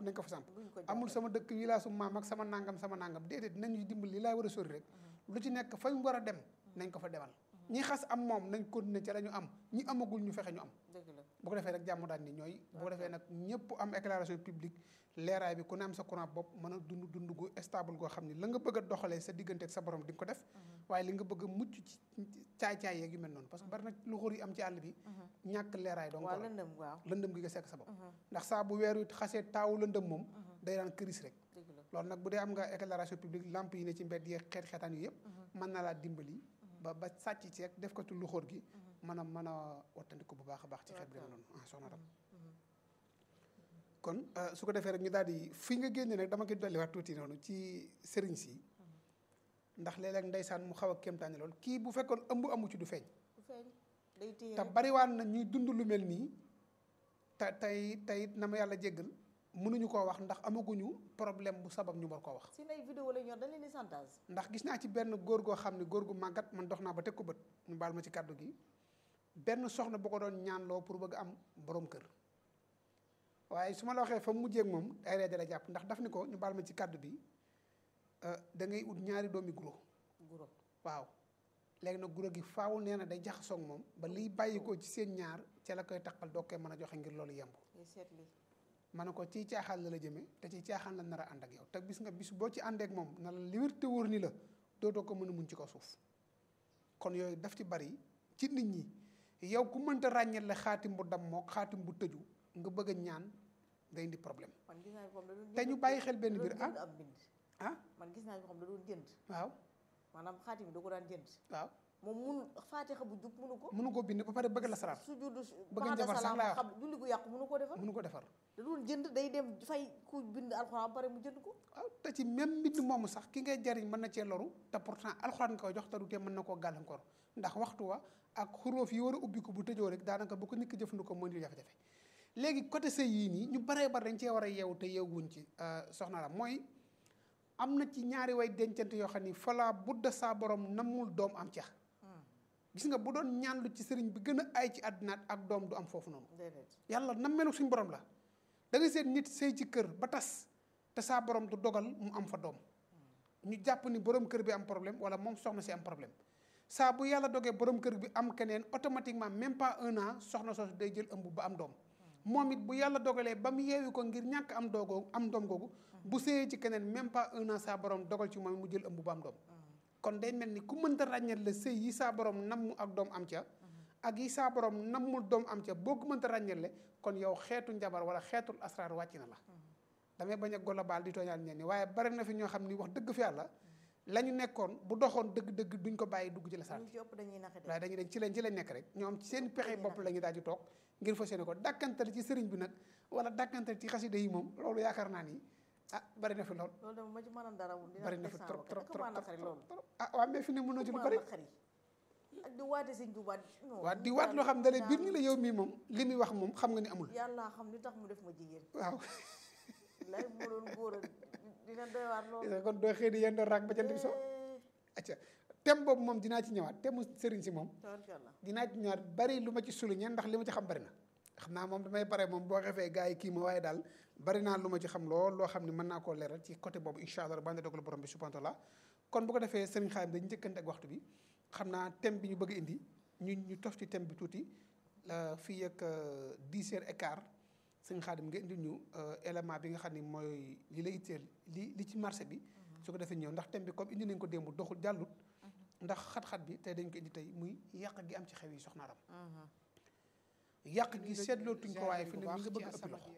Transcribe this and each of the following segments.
nañ ko fa samp buñ ko amul sama dëkk yi laa su maam ak sama nangam sama nangam déedéet dinañu dimbali li laa war a sori rek lu ci nekk fañ war a dem nañ ko fa demal ñi xas am moom nañ continuer ca la ñu am ñi amagul ñu fexe ñu am dëgg la bu ko defee rek jàmm daal ni ñooy bu ko defee nag ñëpp am éclairage publique leeraay bi ku ne am sa courant bopp mën a dund dund gu stable goo xam ni la nga bëgg a doxalee sa diggante ak sa borom di nga ko def waaye li nga bëgg a mucc ci caay-caay yeeg yu mel noonu parce que bari na lu xóor yi am ci àll bi ñàkk leeraay donc waaw lëndëm waaw lëndëm gi nga sekk sa bopp ndax saa bu weer wi xasee taawu lëndëm moom day daan këris rek dëgg la loolu nag bu dee am nga éclairage publique lampe yi ne ci mbedd yi xeet xeetaan yu yëpp mën na laa dimbali ba ba sàcc ci rek def ko ci luxóor gi mën a mën a wattandiku bu baax a baax ci xeet bi dama noonu ah soxna Ram kon su ko defee rek ñu daal di fi nga génne nag dama koy dolliwaat tuuti noonu ci sëriñ si ndax léeg-léeg ndeysaan mu xaw a kéemtaane lool kii bu fekkoon ëmb amu ci du feeñ du feeñ day téye te bariwaan na ñuy dund lu mel nii te tey tey na ma yàlla jéggal mënuñu koo wax ndax amaguñu problème bu sabab ñu war koo wax si nay vidéo la ñor dañ leen di chantage ndax gis naa ci benn góor goo xam ne góor gu màggat man dox naa ba teg ko bët ñu baal ma ci kàddu gi benn soxna bu ko doon ñaanloo pour bëgg am borom kër waaye su ma la waxee fa mu mujjee ak moom ay ree dala jàpp ndax daf ni ko ñu baal ma ci kàddu bi da ngay ut ñaari doomi guro guro waaw léegi nag guro gi faaw nee na day jaxasoo ak moom ba liy bàyyi ko ci seen ñaar ca la koy taqal doo koy mën a joxe ngir loolu yemb ngay seet li ma ne ko ci caaxaan la la jëmee te ci caaxaan la nar a ànd ak yow te bis nga bis boo ci àndeek moom na la li wér te wóor ni la dootoo ko mën a muñ ci ko suuf kon yooyu daf ci bari ci nit ñi yow ku mënta ràññeel la xaatim bu dam mook xaatim bu tëju nga bëgg a ñaan nga indi problème man gis naa ko xam da doon te ñu bàyyi xel benn da mbir doon ah jënd ab bind ah man gis naa ko xam da doon jënd waaw maanaam xaatim bi da ko daan jënd waaw moom munu faatixa bu jub munu ko mënu ko bind ba pare bëgg la saraat su juddu Bëgg ba'da njabar sax salaam laa wax. xam julli gu yàqu munu koo defar mënu ko defar da doon jënd day dem fay ku bind alxuraan ba pare mu jënd ko waaw te ci même mbind moomu sax ki ngay jariñ mën na cee loru te pourtant alxuraan nga koy jox te du tee mën na koo gàllankoor ndax waxtu wa ak xuróof yi war a ubbi ko bu tëjoo rek daanaka bu ko nit ki jëfandikoo mooy di jafe-jafe léegi côté sëy yii nii ñu baree bari dañ cee war a yeewu te yeewuñ ci soxna la mooy am na ci ñaari way dencante yoo xam ni fala budda saa borom namul doom am ca gis nga bu doon ñaan lu ci sëriñ bi gën a ay ci àddinaat ak doom du am foofu noonu déedéet yàlla nam melu suñ borom la da nga seet nit sëy ci kër ba tas te saa borom du dogal mu am fa doom ñu jàpp ni borom kër bi am problème wala moom soxna si am problème saa bu yàlla dogee borom kër bi am keneen automatiquement même pas un an soxna soosu day jël ëmb ba am doom moom it bu yàlla dogalee ba mu yeewi ko ngir ñàkk am doogoo am doom googu bu sëyee ci keneen même pas un an saa borom dogal ci moom it mu jël ëmb ba am doom kon day mel ni ku mënta ràññeel la sëy yi saa borom namm ak doom am ca ak yi saa borom nammul doom am ca boo ko mënta ràññeele kon yow xeetu njabar wala xeetul asraar wàcc na la damay bañ a global di tooñaal ñenn ñi waaye bari na fi ñoo xam ni wax dëgg fi yàlla la ñu nekkoon bu doxoon dëgg-dëgg duñ ko bàyyi dugg ci la saat ñu ci ëpp dañuy naxe de waaye dañuy dañ ci lañ ci lañ nekk rek ñoom ci seen pexe bopp la ñu daal di toog ngir fas yéene ko dàkkantale ci sëriñ bi nag wala dàkkantale ci xasida yi moom loolu yaakaar naa ni ah bari na fi lool loolu dama ma ci mënoon dara wul dina bari na def fi sama trop bakkan. trop Ak maa trop naqari trop loolu trop ah waaw mais fi ne mënoo ci lu maa bari naqari ak di waate sëñ Tuubaa non waaw di waat loo xam ne biir ni la yow mii moom li muy wax moom xam nga ni amul yàlla xam li tax mu def ma jigéen waaw lay mu doon góor a dina doy waar loolu kon doo xëy di yéen doon raak ba jant bi so acca thème boobu moom dinaa ci ñëwaat thème mu sëriñ si moom tabarkalla dinaa ci ñëwaat bari lu ma ci souligner ndax li ma ci xam bari na xam naa moom damay pare moom boo xefee gars yi kii ma waaye daal bari naa lu ma ci xam lool loo xam ne mën naa koo leeral ci côté boobu incha allah bande dogal borom bi subhanahu wa taala kon bu ko defee sëriñ Xaadim dañu njëkkante ak waxtu bi xam naa thème bi ñu bëgg a indi ñu ñu tof ci thème bi tuuti la fii ak dix heures et quart sëriñ Xaadim nga indi ñu élément bi nga xam ni mooy li la itteel li li ci marché bi su ko defee ñëw ndax thème bi comme indi nañ ko démb doxul jàllut ndax xat-xat bi tey dañ ko indi tey muy yàq gi am ci xew yi soxna Ram yàq gi seetlootuñ ko waaye fi ne mi nga bëgg ëppi loxo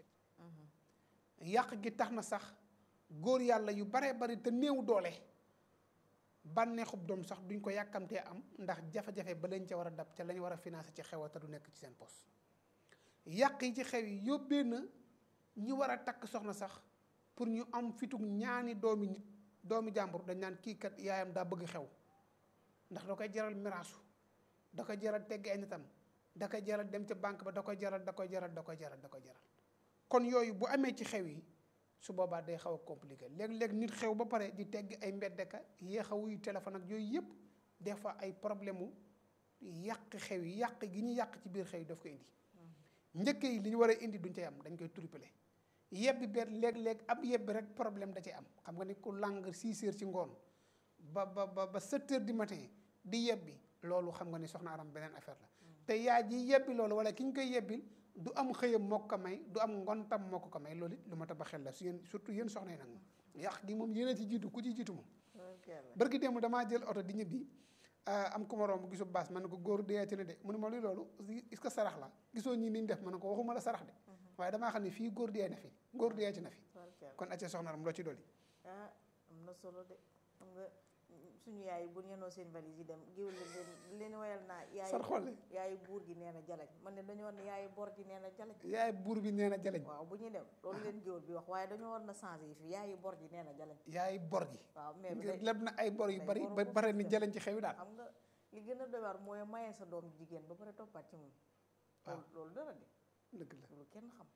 yàq gi tax na sax góor yàlla yu baree bari te néew doole bànneexub doom sax duñ ko yàkkamtee am ndax jafe-jafe ba lañ ca war a dab ca lañ war a financé ci xew te du nekk ci seen poste yàq yi ci xew yi yóbbee na ñi war a takk soxna sax pour ñu am fitug ñaani doomi nit doomi jàmbur dañ naan kii kat yaayam daa bëgg xew ndax da koy jaral miraasu da koy jaral tegg ay nitam da koy jaral dem ca banque ba da koy jaral da koy jaral da koy jaral da koy jaral kon yooyu bu amee ci xew yi su boobaa day xaw a compliqué léeg-léeg nit xew ba pare di tegg ay mbeddeka yéex a wuyu téléphone ak yooyu yëpp des fois ay problème mu yàq xew yi yàq gi ñu yàq ci biir xew yi daf ko indi njëkk yi li ñu war a indi duñ cay am dañ koy tripler yebbi beet léeg-léeg ab yebbi rek problème da ci am xam nga ni ku lang six heures ci ngoon ba ba ba ba sept heures du matin di yebbi loolu xam nga ni soxna aram beneen affaire la te yaa ji yebbi loolu wala ki ñu koy yebbil du am xëyam moo ko may du am ngontam moo ko ko may loolu it lu ma ta ba xel la su yéen surtout yéen soxna yi nag moom yàq gi moom yéen a ci jiitu ku ci jiitu moom barki démb damaa jël oto di ñibbi am ku ma romb gisu baas man ne ko góor deeati na de mu ne ma luy loolu est-ce que sarax la gisoo ñi niñ def ma ne ko waxuma la sarax de waaye damaa xam ne fii góor dee na fi góor deeati na fi kon acca soxna aram loo ci dolli ah am na solo de xam nga suñu yaay bu ñenoo seen valise yi dem géwél leen leen wayal naa yaay sar xolle yaay buur gi nee na jalañ man ne dañoo war ne yaay bor gi nee na jalañ yaay buur bi nee na jaleñ waaw bu ñuy dem loolu leen géwél bi wax waaye dañoo war na changé yi fi yaay bor gi nee na jalañ yaay bor gi waaw mais bi ngir day leb na ay bor yu day bari boru ba ko bare ni fi jaleñ ci xew yi daal xam nga li gën a doy waar mooy maye sa doom jigéen ba pare toppaat ci moom waaw. loolu loolu dara de dëgg la loolu kenn xam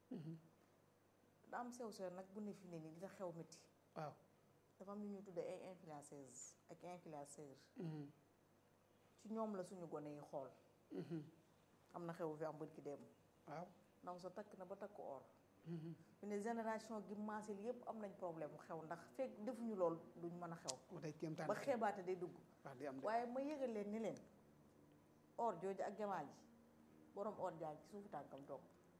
da am sew sew nag bu ne fi ne nii dina xew métti waaw dafa am lu ñuy tuddee ay influenceuse ak influenceur Mhm. ci ñoom la suñu gone yi xool Mhm. am na xew fi am bët ki dem waaw ndaw sa takk na ba takk or Mhm. fi ne génération gi maasil yépp am nañ problème mu xew ndax fekk defuñu lool duñ mën a xew mu day kéemtaan ba xeebaate day dugg wax di am de waaye ma yëgal leen ni leen or jooju ak jamaa ji borom or jaa ci suufu tànkam toog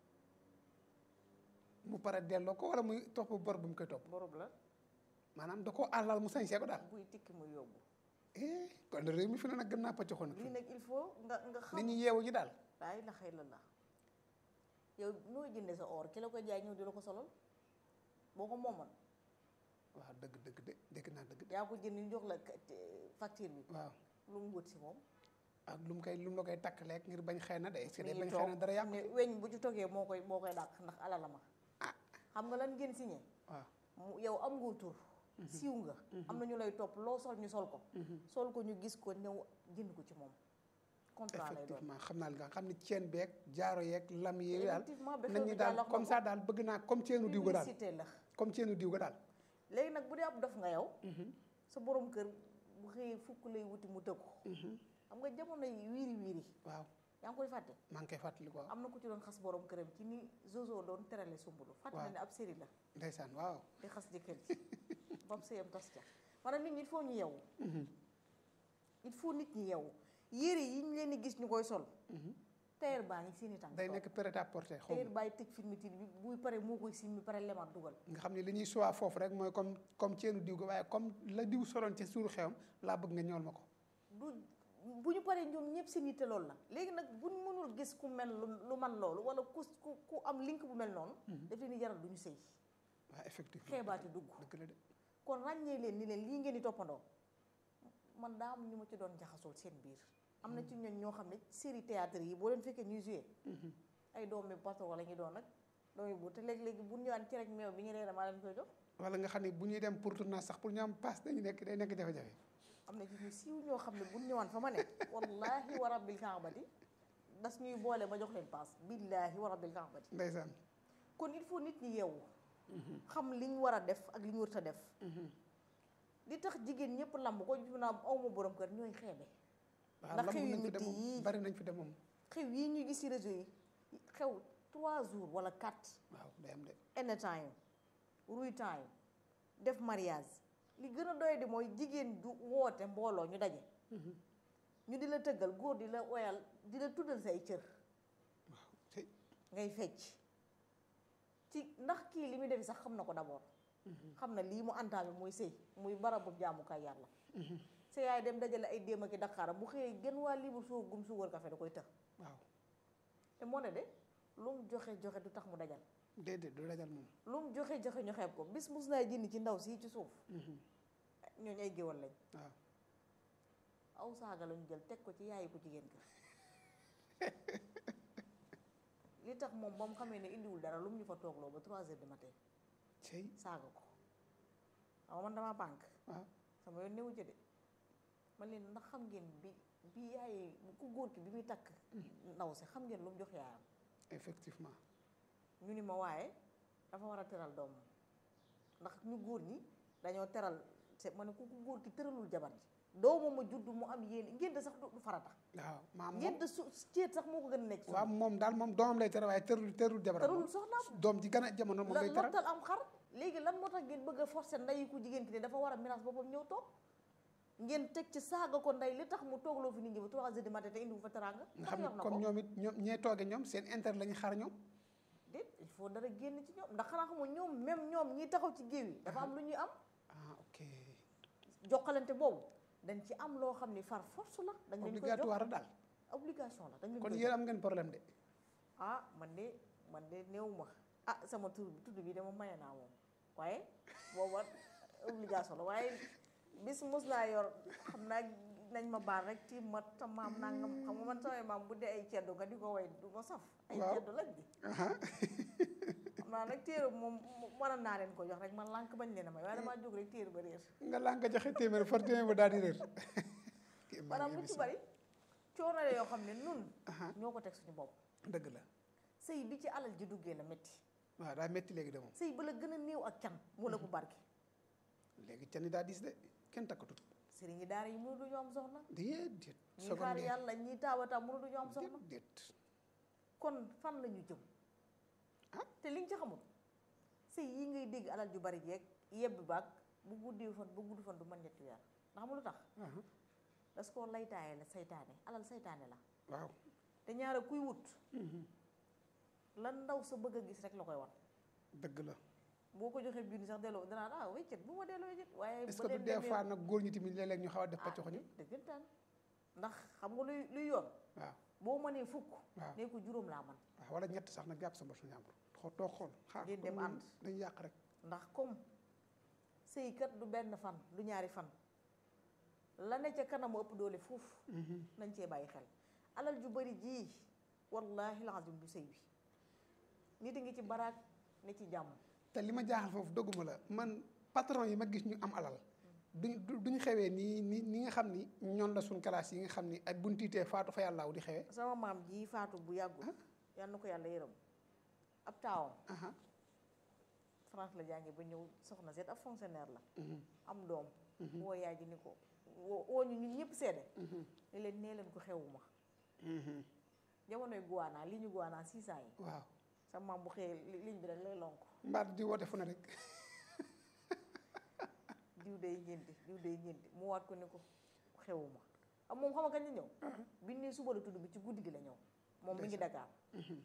mu pare delloo ko wala muy topp bor bu mu koy topp borom la maanaam da koo àllal mu sañsee ko daal buy tikki muy yóbbu eh kon de réew mi fi ne nag gën naa pàcc xoon lii nag il faut nga nga xam nit ñi yeewu ji daal daay la xëy la la yow noo jënde sa or ki la ko jaay ñëw di la ko solal boo ko moomoon waaw dëgg dëgg de dëgg naa dëgg de yaa ko jënd ñu jox la ka- te- facture bi waaw lu mu wut si moom ak lu mu koy lu mu la koy takk lekk ngir bañ xëy na de est-ce que mi day ngi bañ xëy na toog dara yàqu ne weñ bu ci toggee moo koy moo koy dàq ndax alala ma Ah. xam nga lan ngeen signé waaw mu yow am nga tur siiw nga am na ñu lay topp loo sol ñu sol ko sol ko ñu gis ko ñëw jënd ko ci moom contrat lay doon effectivement xam naa li nga xam ne ceen beeg jaaro yeeg lam yi daal effectivement ba nañ xew ñi bi daal daal comme ça daal bëgg naa comme ceenu diw ga daal publicité la comme ceenu diw ga daal léegi nag bu dee ab dof nga yow sa borom kër bu xëyee fukk lay wuti mu tëggu xam nga jamono yi wiiri wiiri waaw yaa ngi koy fàtte maa ngi koy fàttali ko waaw am na ku ci doon xas borom këram ci ni Zozo doon terale sumbulu fàtte na ne ab série la ndeysaan waaw di xas jëkkër ji bam sëyam tas ca maanaam nit ñi il faut ñu yeewu il faut nit ñi yeewu yére yi ñu leen di gis ñu koy sol tailleur baa ngi seeni tànk day toog. nekk prêt à porter xaw tailleur ma baay tëj fermeture bi buy pare moo koy simmi pare lemaat dugal nga xam ne li ñuy suwaa foofu rek mooy comme comme ceenu diw ga waaye comme la diw soloon ca suuru xewam laa bëgg nga ñool ma ko du bu ñu paree ñoom ñëpp seen yitte loolu la léegi nag buñ mënul gis ku mel lu lu man loolu wala ku ku ku am link bu mel noonu daf leen di jaral du ñu sëy waaw effectivement xeebaate dugg dëgg la de kon ràññee leen ni leen lii ngeen di toppandoo man daa am ñu ma ci doon jaxasool seen biir am na ci ñooñ ñoo xam ne série théâtre yi boo leen fekkee ñuy joué ay doomi patron la ñu doon nag doomi bu te léegi-léegi bu ñëwaan ci rek meew bi ñu reere maa leen koy jox wala nga xam ne bu ñuy dem pour tournage sax pour ñu am passe dañu nekk day nekk jafe-jafe am na ci ñu siiw ñoo xam ne bu ñëwaan fa ma ne wallahi wa rabbil kaabati das ñuy boole ma jox leen paas billahi wa rabbil kaabati ndeysaan kon il faut nit ñi yeewu xam li ñu war a def ak li ñu warut a def li tax jigéen ñëpp lamb ko ñu naa aw ma borom kër ñooy xeebe waaw Ndax lamb xew yu nañ fi métti dem moom yii. bari nañ fi dem moom xew yi ñuy gis ci réseau yi xew trois jours wala quatre waaw day am de anytime ruy time def mariage li gën a doy di mooy jigéen du woote mbooloo ñu daje ñu di la tëggal góor di la oyal di la tuddal say cër waaw tey ngay fecc ci ndax kii li muy defi sax xam na ko d'abord xam na lii mu antaami muy sëy muy barabu jaamukaay yàlla sa yaay dem dajale ay déem ak i Dakar bu xëyee gën waa liibu soo gum suukar café da koy tëx waaw te moo ne de lu mu joxe joxe du tax mu dajal déedéet du dajal moom lu mu joxe joxe ñu xeeb ko bis mus naa jënd ci ndaw sii ci suuf ñooñu ay géwal lañ waaw aw saaga lañu jël teg ko ci yaayi ko jigéen ka li tax moom ba mu xamee ne indiwul dara lu mu ñu fa toogloo ba trois heures du matin cey saaga ko waaw man damaa pànk waaw sama yoon newu ci de man leen ndax xam ngeen bi bi yaay ku góor ki bi muy takk ndaw si xam ngeen lu mu jox yaayam effectivement ñu ni ma waaye dafa war a teral doomam ndax ñu góor ñi dañoo teral se ma ne ku ku góor ki tëralul jabar ji doomam ma judd mu am yéene ngénte sax du du farata waaw maam moom ngénte su ceet sax moo ko gën a nekk waaw moom daal moom doomam lay tere waaye terul terul jabaram terul moom. soxnaam doom ji gën a jamono moom la lay tere lottal am xar léegi lan moo tax ngeen bëgg a forcer ndeyi ku jigéen ki ne dafa war a miraas boppam ñëw toog ngeen teg ci saaga ko ndey li tax mu toogloo fi nit ñi ba trois heures du matin te indi wu fa teraanga nga ndax xam yor ne na comme ko ñoom it ñoom ñee tooge ñoom seen intérêt la ñu xaar ñoom déet il faut dara génn ci ñoom ndax xanaa xamul ñoom même ñoom ñi taxaw ci géew yi dafa am lu ñuy am ah ok jokkalante boobu dañ ci am loo xam ni far force la dañ leen koy jox obligatoire daal obligation la dañ leen kon koy yéen jox am ngeen problème de ah man de man de néew ma ah sama tur bi tudd bi dama maye naa moom waaye booba obligation la waaye bis mos naa yor xam naa nañ ma baal rek ci ma ta maam nangam xam nga man samay maam bu dee ay ceddo nga di ko way du ma saf ay Waaw. ceddo lañ di aha xam naa nag téere moom mënoon naa leen ko jox rek man lànk bañ leen a may waaye damaa jóg rek téere ba réer nga laa nga joxe téeméer far téeméer ba daal di réer kii maa maanaam ngi lu ci émission. bari coono la yoo xam ne nun aha ñoo ko teg suñu bopp dëgg la sëy bi ci alal ji duggee la métti waaw daa métti léegi de moom sëy ba la gën a néew ak can moo la ko barke léegi cani daa diis de kenn takkatut sëriñ yi daara yi mënu duñu am soxna déedéet ñii xaar yàlla ñii taawata mënu duñu am soxna déedéet kon fan la ñu jëm Ah. te liñ ci xamul sëy yi ngay dégg alal ju bari jeeg yebbi baag bu guddi fan bu gudd fan du mën ñetti weer ndax xam lu tax aha das koo laytaaye la saytaane alal saytaane la waaw te ñaara kuy wut mhm. lan ndaw sa bëgg a gis rek la koy wan dëgg la boo ko joxee junni sax delloo danaa ah weccet bu ma delloo weccet waaye est-ce ba que du leen des demee- fois nag góor ñi tamit léeg-léeg ñu xaw a def ah paccoxo ñu dëggantaan ndax xam nga luy luy yoon waaw boo mënee fukk waaw nee ko juróom laa man waaw wala ñett sax nag jàpp sa bopp su ñàmbur xoo toog xool xaar Ngeen dem comme ànd. dañu yàq rek ndax comme sëykat du benn fan du ñaari fan la ne ca kanamu ëpp doole foofu Mhm. nañ cee bàyyi xel alal ju bari jii wallahi lazim du sëy bi nit a ngi ci baraak ne ci jàmm te li ma jaaxal foofu dogguma la man patron yi ma gis ñu am alal duñ du- duñ xewee nii ni ni nga xam ni ñoon la suñ classe yi nga xam ni ay buntiitee faatu fa yàllaaw di xewee sama maam ji faatu bu yàggul yal na ko yàlla yërëm ab taawam aha France la jànge ba ñëw soxna seet ab fonctionnaire la mhm, am doom Mhm. woo yaay ji ni ko woo woo ñu ñun ñëpp seede mhm, ni leen nee leen ko xewuma mhm. jamonoy guwaanaa li ñu guwaanaa six ans yi waaw sa maam bu xëyee li- ligne bi rek lay lonk mbaat di woote fu ne rek diw day ñeenti diw day ñeenti mu waat ko ni ko xewuma am moom xam nga kañ la ñëw bi ne suba la tudd bi ci guddi gi la ñëw moom mi ngi Dakar Mhm.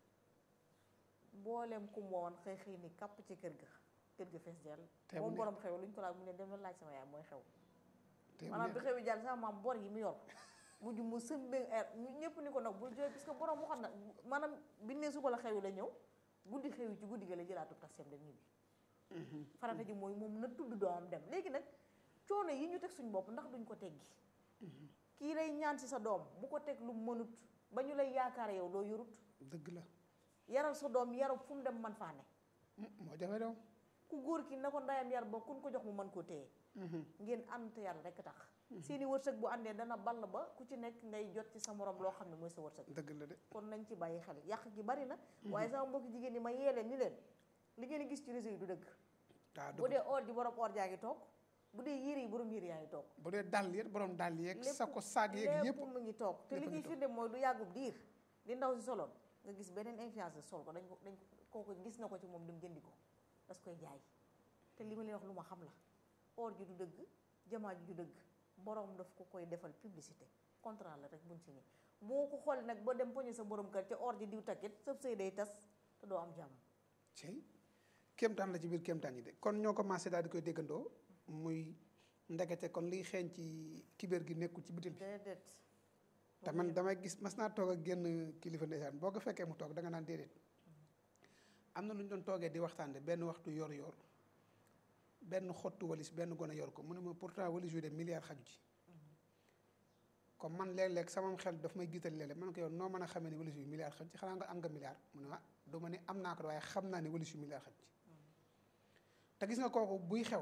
mbooleem ku mu woon xëy xëy ni kàpp ci kër ga kër ga fees dell Te mu moom ne- borom xew lu ñu ko laaj mu ne dem na laaj sama yaay mooy xew te mu maanaam bi neex. xew yi jàll sama maam bor yi mu yor mujj mu sëmbee air ñëpp ni ko nag bul jooy parce que borom waxoon na maanaam bi ne suba la xew yi la ñëw guddi xew yi ci guddi gi la jëlaatu taxem dem ñibbi Mhm. farata ji mooy moom na tudd doomam dem léegi nag coono yi ñu teg suñ bopp ndax duñ ko teggi kii lay ñaan si sa doom bu ko teg lu mënut ba ñu lay yaakaar yow loo yorut dëgg la yaral sa doom yaru fu mu dem man faa ne Mm, moo jafe daw ku góor ki na ko ndayam yar ba kun ko jox mu mën koo téye Mhm. ngeen ànd te yàlla rekk tax seeni wërsëg bu àndee dana ball ba ku ci nekk ngay jot ci sa morom loo xam ne mooy sa wërsëg dëgg la de kon nañ ci bàyyi xel yàq gi bari na waaye sama mbokki jigéen ñi ma yee leen ni leen li ngeen di gis ci réseau yi du dëgg waaw bu dëgg dee or ji borom or jaa ngi toog bu dee yére yi borom yére yaa ngi toog bu dee dàll yeeg borom dàll yeeg lépp sa ko saag yeeg lépp yëpp mu ngi toog te li lépp a ciy ngi toog. firnde mooy du yàggub diir di ndaw si soloon nga gis beneen influenceur sol ko dañ ko dañ ko kooku gis na ko ci moom dem jëndi ko das koy jaay te li ma leen wax lu ma xam la or ji du dëgg jamaa ji du dëgg borom daf ko koy defal publicité contrat la rek buñ signé boo ko xool nag ba dem poñe sa borom kër ca or ji diw takkit sëb sëy day tas te doo am jàmm cey kéemtaan la ci biir kéemtaan yi de kon ñoo commencé daal di koy déggandoo muy ndekete kon liy xeeñ ci kibéer gi nekkul ci bitil bi déedéet te man damay gis mas naa toog ak génn kilifa ndeysaan boo ko fekkee mu toog da nga naan déedéet am na lu ñu doon toogee di waxtaan de benn waxtu yor yor benn xottu walis benn gone yor ko mu ne ma pourtant walis yu de milliard xaju ci comme man léeg-léeg sama xel daf may giital léeg-léeg man ko yow noo mën a xamee ne walis yu milliard xaju ci xanaa nga am nga milliard mu ne ah du ma ne am naa ko de waaye xam naa ne walis yu milliard xaju ci te gis nga kooku buy xew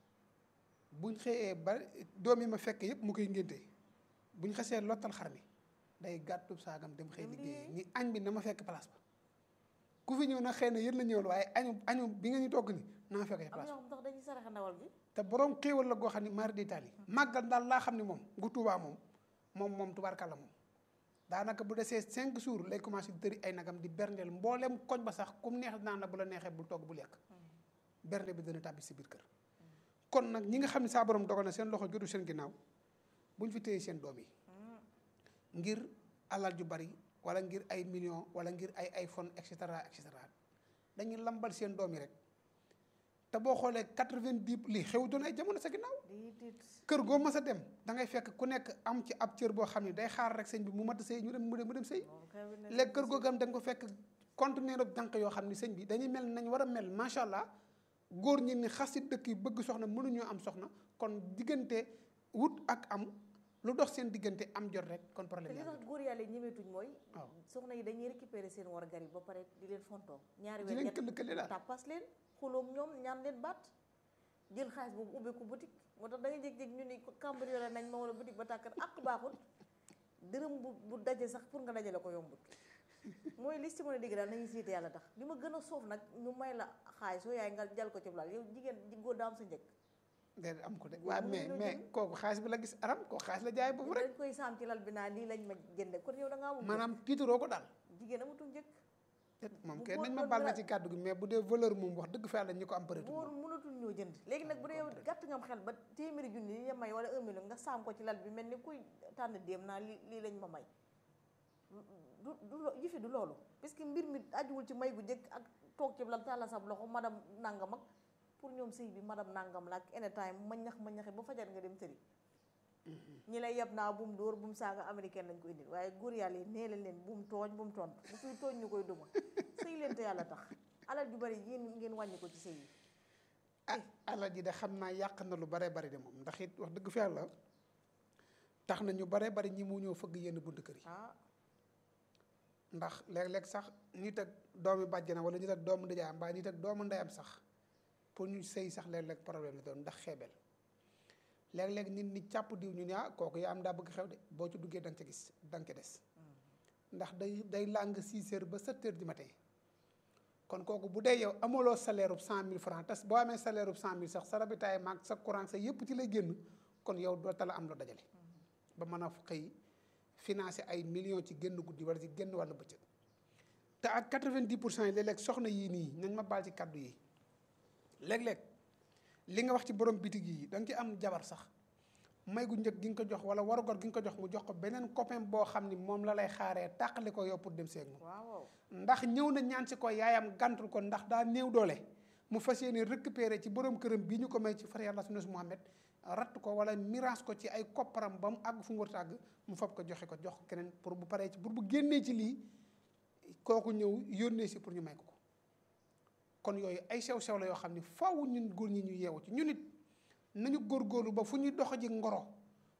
buñ xëyee ba doom yi ma fekk yëpp mu koy ngénte buñ xasee lottal xar mi day gàttu saagam dem xëy Dem liggéey liggéey. ni añ bi na ma fekk place ba ku fi ñëw nag xëy na yéen la ñëwal waaye añu añu bi nga ñu togg ni naa fekkee am place ñoo xam tax dañuy saraxa ndawal bi te borom xéewal la goo xam ne mari d'Italie màggal daal laa xam ne moom gu Tuubaa moom moom moom tubaarkàlla moom daanaka bu desee cinq jours lay commencé di tëri ay nagam di berndeel mboolem koñ ba sax kum neex naan la bu la neexee bul togg bu lekk bernde bi dana tàbbi si biir kër kon nag ñi nga xam ne saa borom dogal na seen loxo jotu seen ginnaaw buñ fi téye seen doom yi ngir alal ju bari wala ngir ay millions wala ngir ay iPhone et cetera et cetera dañuy lambal seen doom yi rek te boo xoolee quatre-vingt-dix lii xew doon ay jamono sa ginnaaw déedéet kër goo mas a dem da ngay fekk ku nekk am ci ab cër boo xam ne day xaar rek sëñ bi mu mat sëy ñu dem mu dem mu dem sëy moom kay bi ne léegi kër googu am da nga ko fekk conteneur ab jànq yoo xam ne sëñ bi dañuy mel nañ war a mel macha allah góor ñi ni xas si dëkk yi bëgg soxna mënuñoo am soxna kon diggante wut ak am lu dox seen diggante am jot rek kon te problème li yaa tax ngi góor yàlla yi ñemeetuñ mooy waaw soxna yi dañuy récupérer seen war gar yi ba pare di leen fontoo ñaari di weer leen ñett këll këlle daal tàppas leen xuloog ñoom ñaan leen baat jël xaalis boobu ubbeeku boutique moo tax da ngay jékki-jékki ñu ni ko cambriolé nañ ma wala boutique ba tàkkat ak baaxul dërëm bu bu daje sax pour nga dajale ko yombut mooy li si mën a dégg daal nañu siite yàlla tax li ma gën a soof nag ñu may la xaalis soo yaay nga jal ko ci laal yow jigéen ji góor daa am sa njëkk déedéet am ko de Góor waaw mënu mais la mais jënd. kooku xaalis bi la gis aram kooku xaalis la jaay boobu rek dañ koy saam ci lal bi naa lii lañ ma jënde kon yow da ngaa amul maanaam tiitaroo ko daal jigéen amatul njëkk moom bu kenn góor nañ ma doon baal na dara- ci kàddu gi mais bu dee valeur moom wax dëgg fa yàlla ñi ko am bëreetul góor moom mënatul ñoo jënd léegi nag bu dee yow gàtt nga am xel ba téeméeri junni yi ñu may wala un million nga saam ko ci lal bi mel ni kuy tànn déem naa lii lii lañ ma may du du lo- yëfi du loolu parce que mbir mi ajuwul ci may gu njëkk ak toog ci lal tàlla sab loxo madame nangam ak pour ñoom sëy bi madame nangam la ak anytime ma ñax ma ñaxe ba fajar nga dem tëri ñi lay yeb naa bu mu dóor bu mu saaga américaine lañ ko indil waaye góor yàlla yi nee leen leen bu mu tooñ bu mu tontu bu kuy tooñ ñu koy duma sëy leen te yàlla tax alal ju bari yéen ngeen wàññi ko ci sëy yi ah alal ji de xam naa yàq na lu bare bari de moom ndax it wax dëgg fa yàlla tax na ñu bare bari ñi mu ñëw fëgg yenn bunt kër yi ah ndax léeg-léeg sax nit ak doomi bàjjana wala nit ak doomu ndijaayam mbaa nit ak doomu ndeyam sax pour ñu sëy sax léeg-léeg problème la doon ndax xeebel léeg-léeg nit ñi càpp diw ñu ne ah kooku yaa am daa bëgg xew de boo ci duggee da nga ca gis da nga ca des ndax day day làng 6 heures ba 7 heures du matin kon kooku bu dee yow amuloo salaire ub 100000 francs te boo amee salaire ub 100000 sax sa rabitaay maag sa courant sa yëpp ci lay génn kon yow doo tala am loo dajale ba mën a xëy financé ay millions ci génn guddi wala ci génn wàllu bëccëg te ak 90 pour cent yi léeg-léeg soxna yii nii nañ ma baal ci kaddu yi léeg-léeg li nga wax ci borom bitig yi da nga ci am jabar sax may gu njëkk gi nga ko jox wala warugar gi nga ko jox mu jox ko beneen copain boo xam ni moom la lay xaaree tàqali ko yow pour dem seeg moom waaw waaw ndax ñëw na ñaan si ko yaayam gàntul ko ndax daa néew doole mu fas yéene récupérer ci borom këram bii ñu ko may ci far yàlla sunu Muhammad ratt ko wala mirage ko ci ay kopparam ba mu àgg fu mu war a àgg mu fab ko joxe ko jox ko keneen pour bu paree ci pour bu génnee ci lii kooku ñëw yónnee si pour ñu may ko ko kon yooyu ay sew-sew la yoo xam ne faaw ñun góor ñi ñu yeewu ci ñun it nañu góorgóorlu ba fu ñuy dox ji ngoro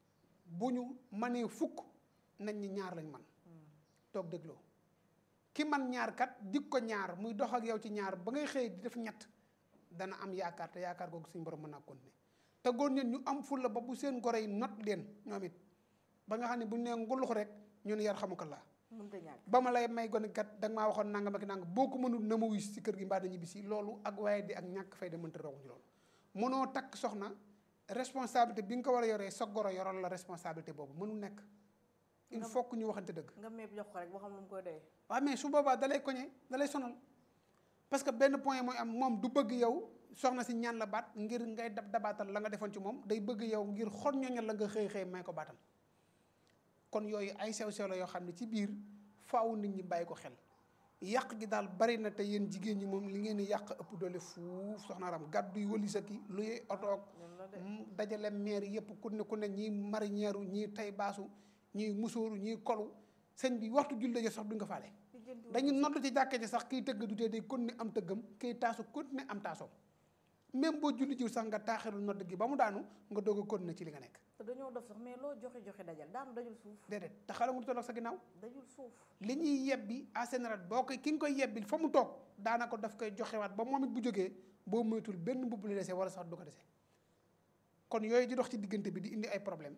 bu ñu manee fukk nañ ñi ñaar lañ man toog dégloo ki man ñaar kat dig ko ñaar muy dox ak yow ci ñaar ba ngay xëy di def ñett dana am yaakaar te yaakaar googu suñu borom mën naa continuer te góor ñeen ñu am fulla ba bu seen goro yi not leen ñoom it ba nga xam ne bu ñu nee ngulux rek ñun yar xamu ko laa mënta ñàkk ba ma lay may gone kat da nga maa waxoon nangam ak nangam boo ko mënul na ma wuy si kër gi mbaa dañu bisi loolu ak waaye di ak ñàkk fay da mënta rawuñu loolu mënoo takk soxna responsabilité bi nga ko war a yoree sa goro yoral la responsabilité boobu mënul nekk il faut que ñu waxante dëgg nga meeb jox ko rek boo xam lu mu koy doyee waaw mais su boobaa dalay koñe dalay sonal parce que benn point mooy am moom du bëgg yow soxna si ñaan la baat ngir ngay dab dabaatal la nga defoon ci moom day bëgg yow ngir xor ñooñal la nga xëy xëy may ko baatam kon yooyu ay sew sew la yoo xam ne ci biir faaw nit ñi bàyyi ko xel yàq gi daal bari na te yéen jigéen ñi moom li ngeen di yàq ëpp doole fuuf soxna ram gàddu yi wali sa ki luy otoog noonu la de mu dajale maire yëpp ku ne ku ne ñii marinière ñii tay baasu ñii musóoru ñii kolu sëñ bi waxtu julli ja sax du nga faale lijjanti dañu nodd ci jàkkee ji sax kiy tëgg du tee day continuer am tëggam kiy taasu continuer am taasoom même boo julli jiw sax nga taaxirul nodd gi ba mu daanu nga doog a continuer ci li nga nekk te dañoo dof sax mais loo joxe joxe dajal daanu dajul suuf déedéet te xala nga du tolloog sa ginnaaw dajul suuf li ñuy yebbi en général boo koy ki nga koy yebbi fa mu toog daanaka daf koy joxewaat ba moom it bu jógee boo moytul benn mbubb li dese wala sax du ko dese kon yooyu di dox ci diggante bi di indi ay problème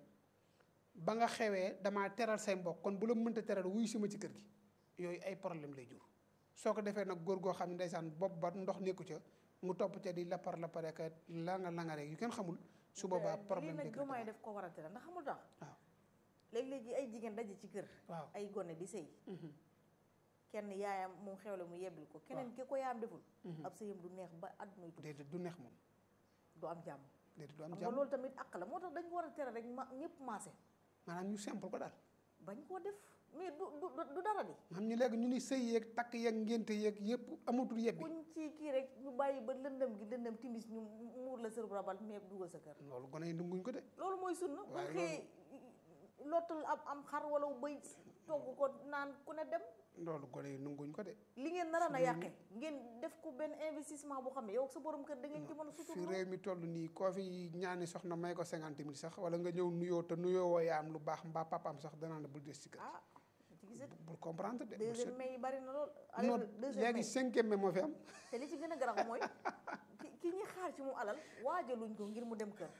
ba nga xewee damaa teral say mbokk kon bu la mënta teral wuy si ma ci kër gi yooyu ay problème lay jur soo ko defee nag góor goo xam ne ndeysaan bopp ba ndox nekku ca mu topp ca di lapar lapare ka langa langa rek yu kenn xamul su boobaa problème lii bi nag jomaay def ko war a tere ndax xamul tax waaw léeg-léegi ay jigéen daje ci kër waaw ay gone di sëy mhm, kenn yaayam mu xewle mu yebbil ko keneen ki ko yaayam deful mhm. ab sëyam du neex ba àdduna tukki déedéet du neex moom du am jàmm déedéet du am xam nga jàmm loolu tamit àq la moo tax dañ ko war a tere rek ma ñëpp maase maanaam ñu simple ko daal bañ koo def mais du du du dara di xam ñu léegi ñu ni sëy yeeg takk yeeg ngénte yeeg yëpp amatul yebbi kuñ ci kii rek ñu bàyyi ba lëndëm gi lëndëm timis ñu muur la sërub rabal mais dugal sa kër loolu gone yi dunguñ ko de loolu mooy sunna bu waaye xëyee lottal am am xar wala bëy togg ko naan ku ne dem loolu gone yi dunguñ ko de li ngeen naroon a Fi yàqe ngeen def ko benn investissement boo xam ne yow ak sa borom kër da ngeen ci mën a fi sutur réew mi toll nii koo fi ñaani soxna may ko cinquante mille sax wala nga ñëw nuyoo te nuyoo woo yaa am lu baax mbaa papaam sax danaa la bul des ci kër ah ci gisat bul comprendre de bul deuxième seet mai yi bari na lool non allez deuxième léegi mai cinquième mai moo fi am te li ci gën a garaaw mooy ki ki ñuy xaar ci mu alal waajaluñ ko ngir mu dem kër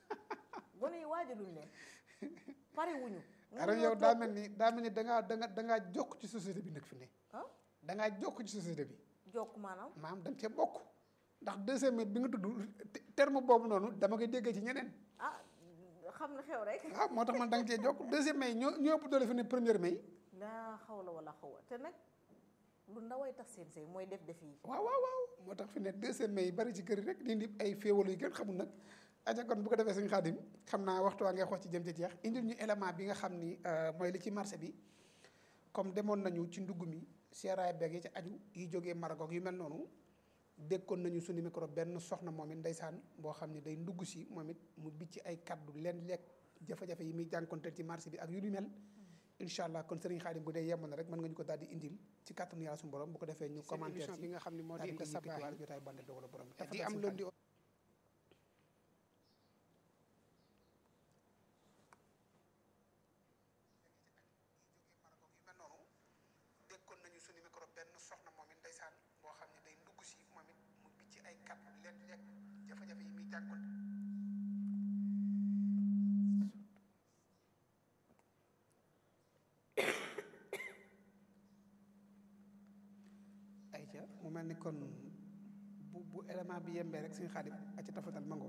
gone yi waajaluñ leen pare wuñu aram yow daa mel ni daa mel ni dangaa danga dangaa jokk ci société bi nag fi ne ah dangaa jokk ci société bi jokk maanaam maam da nga cee bokk ndax deuxième mai bi nga tudd te- terme boobu noonu dama koy déggee ci ñeneen ah xam na xew rek waaw moo tax man da nga cee jokk deuxième mai ñoo ñoo ëpp doole fi ne première mai laa xaw la wala xaw a te nag lu ndaway tax seen sëy mooy def def yi waaw waaw waaw moo tax fi ne deuxième mai yi bari ci kër yi rek di indi ay féewalu yu kenn xamul nag aja kon bu ko defee suñu xaadim xam naa waxtu waa ngay xool ci jëm ci jeex indil ñu élément bi nga xam ni euh, mooy li ci marché bi comme demoon nañu ci ndugg mi seeraay beeg yi ci aju yi jógee Maroc ak yu mel noonu dékkoon nañu suñu micro benn soxna moom it ndeysaan boo xam ne day ndugg si moom it mu bicc ay kaddu leen lekk jafe-jafe yi muy jànkonteel ci marché bi ak yu ni mel incha allah kon sëriñ Xaadim bu dee yemb na rek mën nga ñu ko daal di indil ci kàttanu yàlla suñu borom bu ko defee ñu commentaire ci bi nga xam ne moo di Inda Sabaahi jotaay bande dogal borom di am lundi dékkoon nañu suñu micro benn soxna moom it ndeysaan boo xam ne day ndugg si moom it mu bicc ay kaddu leen lekk jafe-jafe yi muy jànkoonte ayca mu mel ni kon bu bu élément bi yembee rek suñu xaadim a ci tafatal mango